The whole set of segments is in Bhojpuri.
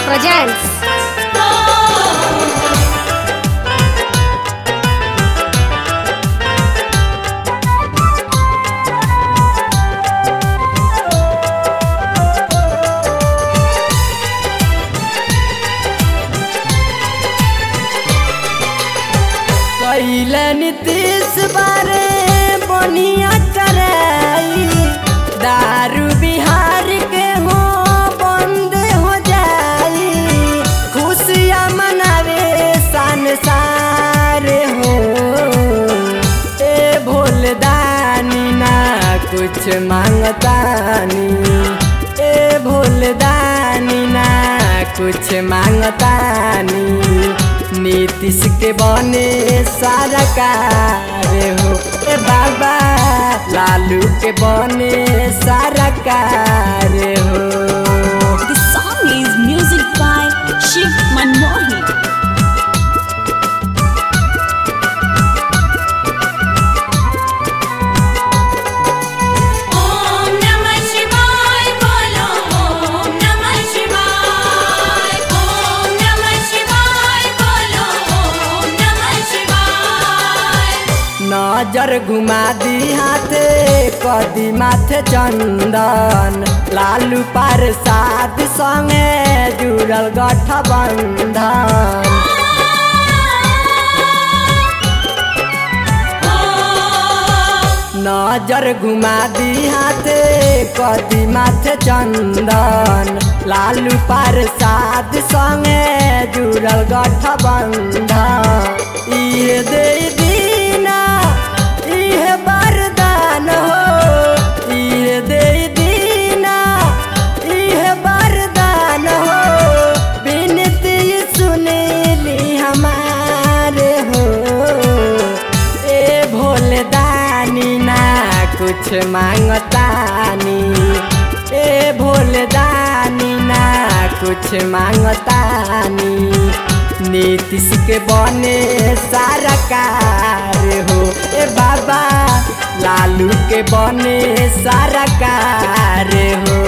presents पहले नीतीश बारे बनिया कराई दारू बिहार के हो बंद हो जाई खुशियाँ मनावे संसार हो ए भोलदानी ना कुछ मांगतानी ए भोलदानी ना कुछ मांगतानी नीतीश के बने सारा कार हो ए बाबा लालू के बने सारा कार हो The song is music by Shiv Manmohan. Om नमः शिवाय बोलो ॐ नमः शिवाय ॐ नमः शिवाय बोलो ॐ नमः शिवाय नजर घुमा दी हाथे कदी माथे चंदन लालू पार साथ संगे जुड़ल गठबंधन नजर घुमा दी हाथे कदी माथे चंदन लालू पार साथ संगे जुड़ल गठबंधन इहे दे दीना इहे वरदान हो इहे दे दीना इहे वरदान हो विनती सुनीली हमारे हो ए भोलदानी ना कुछ मांगतानी ए भोलदानी ना कुछ मांगतानी नीतीश के बने सारा कार हो ए बाबा लालू के बने सारा कार हो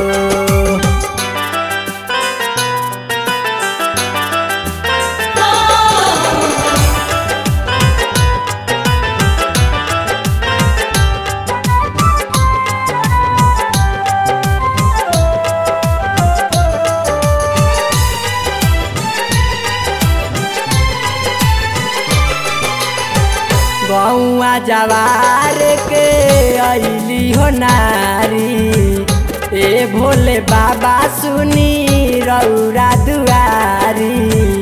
गौआ जवार के अली हो नारी ए भोले बाबा सुनी रौरा दुआरी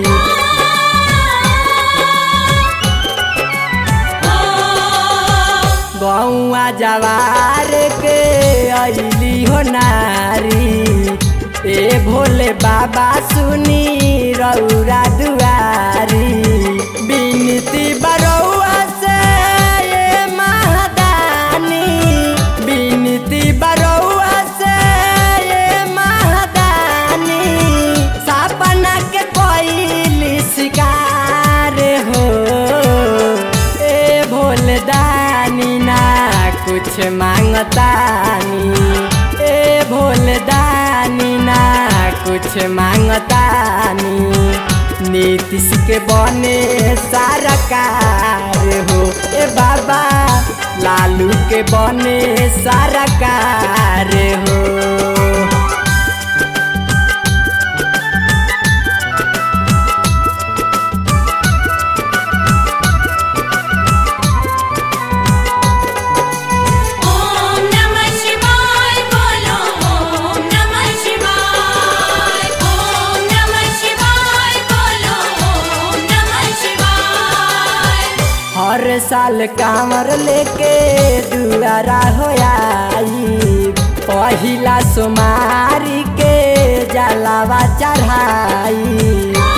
गौआ जवार के अली हो नारी ए भोले बाबा सुनी रौरा दुआरी बिनती बरौआ से ये महादानी बिनती बरौआ से ये महादानी सपना के कोई शिकार हो ए भोलदानी ना कुछ मांगतानी ए भोलदानी ना कुछ मांगतानी नीतीश के बने सारा कार हो ए बाबा लालू के बने सारा कार हो ॐ नमः शिवाय बोलो ॐ नमः शिवाय ॐ नमः शिवाय बोलो ॐ नमः शिवाय हर साल कांवर लेके दुआरा हो आई पहिला सोमारी के जलावा चढ़ाई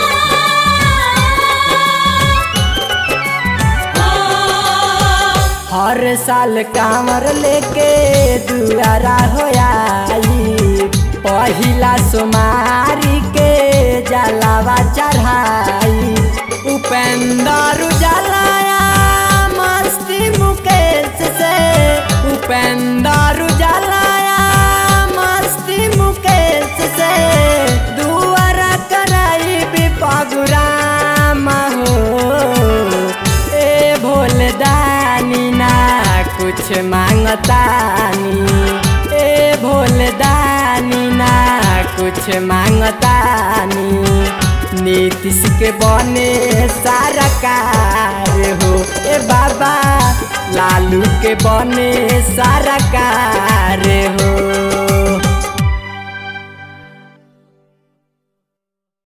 हर साल कांवर लेके दुआरा हो आई पहिला सोमारी के जलावा चढ़ाई उपेंद्र जलाया मस्ती मुकेश से उपेंद्र जलाया मस्ती मुकेश से दुआरा कर कुछ मांगतानी ए भोलदानी ना कुछ मांगतानी नीतीश के बने सारा कार हो ए बाबा लालू के बने सारा कार हो